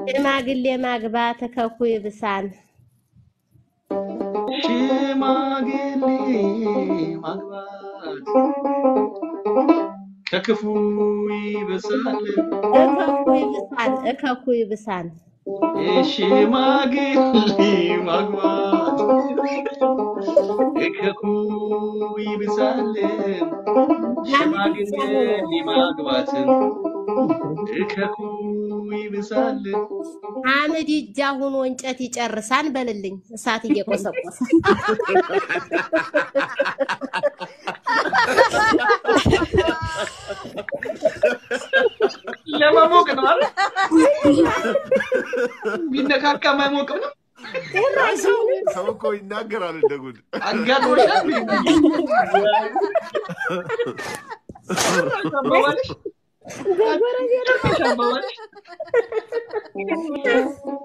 ሽማግሌ ማግባት ከኩ ይብሳን ሽማግሌ ማግባት ከክፉ ይብሳል። እከኩ ይብሳን እከኩ ይብሳን ሽማግሌ ማግባት ከኩ ይብሳል። ሽማግሌ ማግባት ከኩ ይብሳል። አመድ እጃ ሁኖ እንጨት ይጨርሳን በልልኝ እሳት እየቆሰቆሰ ለመሞቅ ነው አይደል? ቢነካካ ማይሞቅም ነው። ሰው እኮ ይናገራል እንደ ጉድ። አጋጥሞሻል? አባባልሽ? በጎረቤት አባባልሽ?